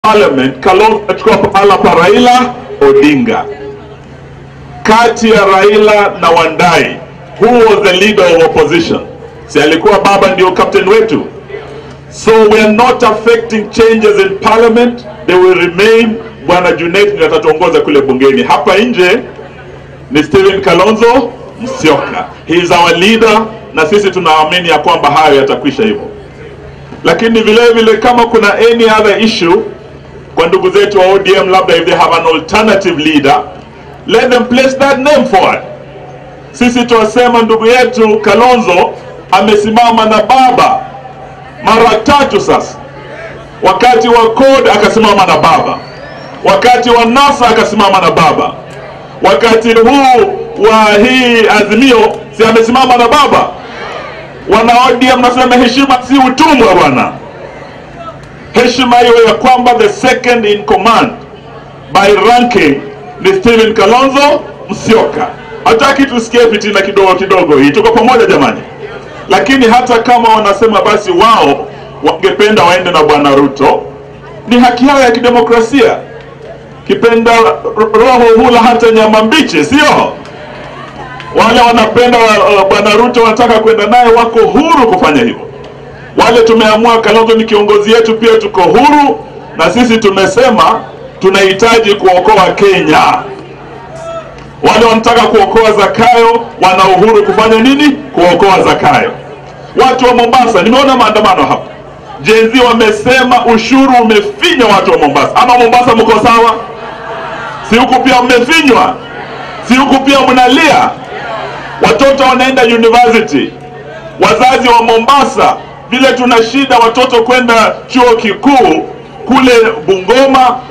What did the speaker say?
parliament Kalonzo achukua pahala pa Raila Odinga. Kati ya Raila na Wandai, who was the leader of opposition? Si alikuwa baba ndio captain wetu? So we are not affecting changes in parliament, they will remain. Bwana Junet ndio atatuongoza kule bungeni. Hapa nje ni Stephen Kalonzo Musyoka, he is our leader, na sisi tunaamini ya kwamba hayo yatakwisha hivyo. Lakini vile vile kama kuna any other issue kwa ndugu zetu wa ODM, labda if they have an alternative leader, let them place that name forward. Sisi tuwasema ndugu yetu Kalonzo amesimama na baba mara tatu sasa. Wakati wa CORD akasimama na baba, wakati wa NASA akasimama na baba, wakati huu wa hii Azimio si amesimama na baba. Wana ODM nasema heshima si utumwa bwana, heshima hiyo ya kwamba the second in command by ranking ni Stephen Kalonzo Musyoka. Hataki tusikie fitina kidogo kidogo, hii tuko pamoja jamani. Lakini hata kama wanasema basi wao wangependa waende na bwana Ruto, ni haki yao ya kidemokrasia. Kipenda roho hula hata nyama mbichi, sio? Wale wanapenda uh, bwana Ruto wanataka kwenda naye, wako huru kufanya hivyo. Wale tumeamua Kalonzo ni kiongozi yetu, pia tuko huru, na sisi tumesema tunahitaji kuokoa Kenya. Wale wanataka kuokoa Zakayo wana uhuru kufanya nini? Kuokoa Zakayo. Watu wa Mombasa, nimeona maandamano hapa, jenzi wamesema ushuru umefinya watu wa Mombasa. Ama Mombasa mko sawa? Si huku pia mmefinywa? Si huku pia mnalia? Watoto wanaenda university, wazazi wa Mombasa, vile tuna shida watoto kwenda chuo kikuu kule Bungoma,